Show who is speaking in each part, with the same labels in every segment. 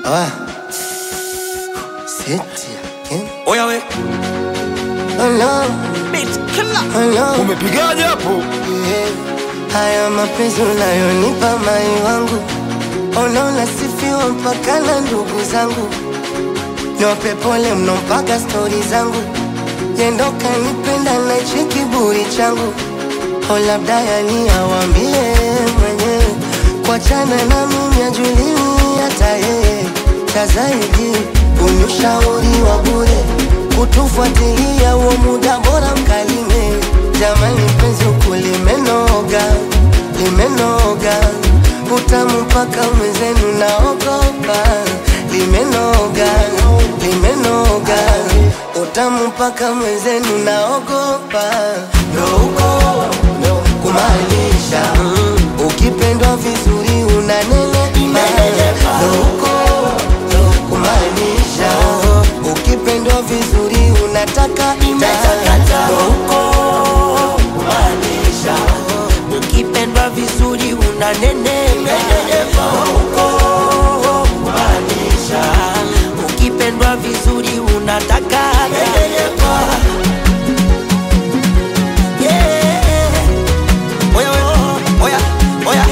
Speaker 1: Ah. Seti again.
Speaker 2: Oya we
Speaker 1: Oh no,
Speaker 2: beat killer.
Speaker 1: oh no.
Speaker 3: Umepigaje hapo?
Speaker 1: Yeah. Haya mapenzi unayonipa mai wangu, unaona sifiwa mpaka na ndugu zangu, niwape pole mno mpaka stori zangu, yendo kanipenda na hichi kiburi changu, o labda yani awambie mwenyewe, kuachana na mimi ajulii hata yeye, cha zaidi unyushauri wa bure, kutufuatilia huo muda bora mkalime Jamani penzi huku limenoga, limenoga utamu mpaka mwenzenu naogopa, limenoga, limenoga utamu mpaka mwenzenu naogopa, ndo huko kumaanisha mm, ukipendwa vizuri unanenepa, ndo huko kumaanisha ukipendwa vizuri unataka ndo huko
Speaker 2: Maanisha ukipendwa vizuri unanenepa huko. Maanisha ukipendwa vizuri unataka Yeah. Oya, oya, oya, oya.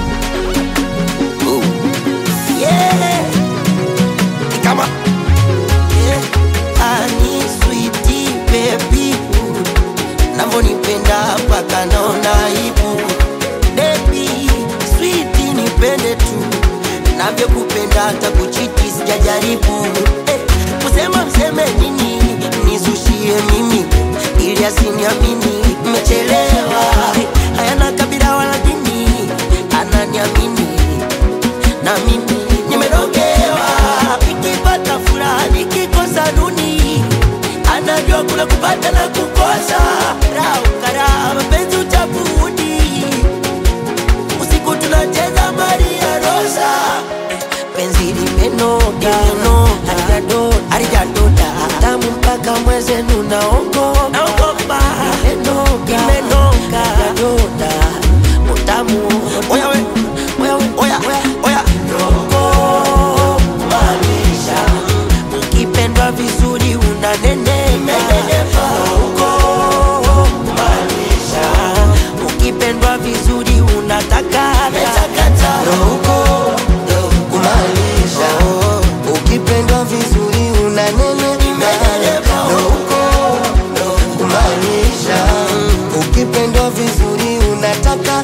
Speaker 2: Ooh. Yeah. Ni kama Yeah. Ani sweetie baby navyonipenda mpaka naona aibu Baby, sweet nipende tu navyokupenda hata kuchiti sijajaribu eh, kusema mseme nini nizushie mimi ili asiniamini mmechelewa hayana kabila wala dini ananiamini na mimi nimerogewa nikipata furaha nikikosa nuni anajua kuna kupata na kukosa raukara mapenzi uchafuudi usiku tunacheza maria rosa penzi limenoga halijadoda tamu mpaka mwezenu naogopa limenoga halijadoda utamu oya we oya we oya oya Rogo, maanisha ukipendwa vizuri unanenepa huko maanisha ukipendwa vizuri unataka
Speaker 1: ndo huko kumaanisha ukipendwa vizuri unanenepa, ndo huko kumaanisha ukipendwa vizuri unataka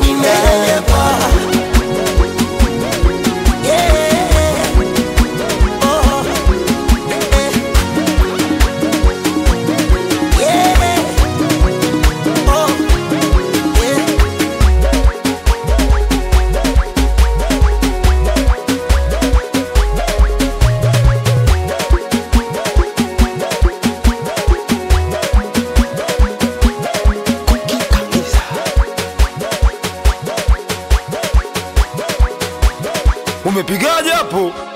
Speaker 2: Yeah. Oh. Eh. Yeah. Oh. Yeah.
Speaker 3: Umepigaje hapo?